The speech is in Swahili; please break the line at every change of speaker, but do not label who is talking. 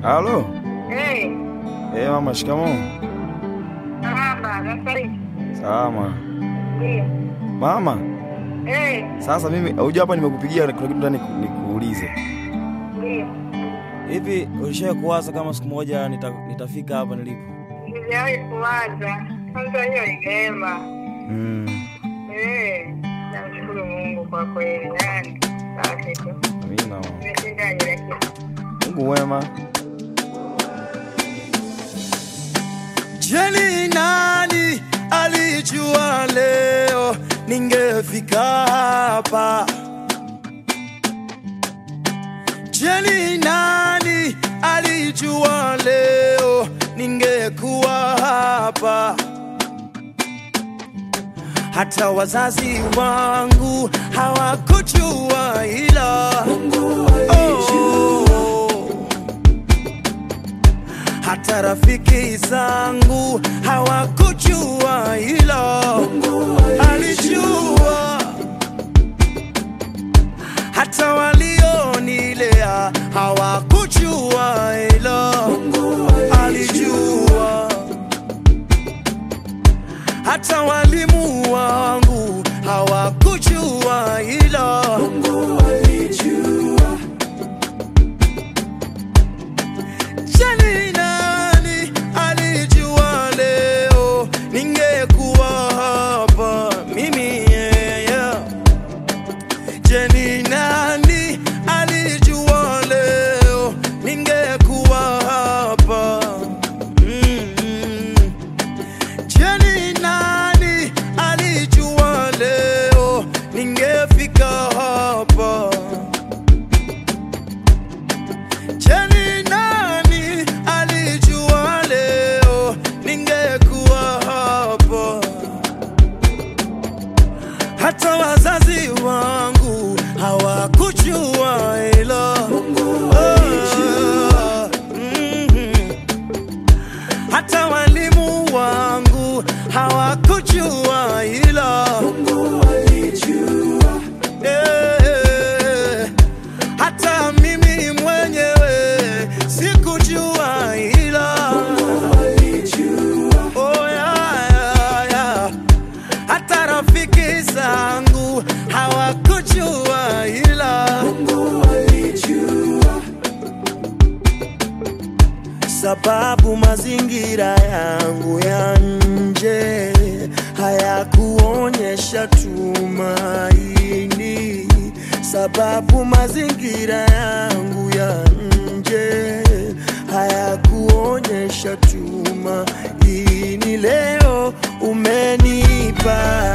Halo.
Eh,
Eh, mama shikamoo.
hapa nasari.
Salama.
Ndio.
Mama,
Eh,
sasa mimi huja hapa nimekupigia kuna kitu ndani nikuulize.
ndio.
Hivi ulishawahi kuwaza kama siku moja nita, nitafika hapa nilipo?
Sijawahi kuwaza. Kwanza hiyo ni neema.
Mm.
Eh, namshukuru Mungu kwa kweli. Yani, safi tu.
Amina. mama.
Nimeshinda kila kitu.
Mungu wema.
Je, ni nani alijua leo ningefika hapa? Je, ni nani alijua leo ningekuwa hapa? Hata wazazi wangu hawakujua ila Mungu hata rafiki zangu hawakujua ila Mungu alijua, hata walionilea hawakujua ila Mungu alijua, hata walimu wangu hawakujua ila Mungu alijua. Jani nani alijua leo ningekuwa hapa mimi yeah, yeah. Jani nani alijua leo ningekuwa hapa mm. Jani nani alijua leo ningefika hapa Jeni nani alijua leo ningekuwa hapa? Hata wazazi wangu hawakujua ila Mungu alijua. Mhm. Hata walimu wangu hawakujua ila Mungu alijua. Eh, hata mimi mwenyewe sikujua ila oh, yeah, yeah, yeah. hata rafiki zangu hawakujua ila sababu mazingira yangu ya nje hayakuonyesha tumaini, sababu mazingira yangu ya nje hayakuonyesha tumaini. Leo umenipa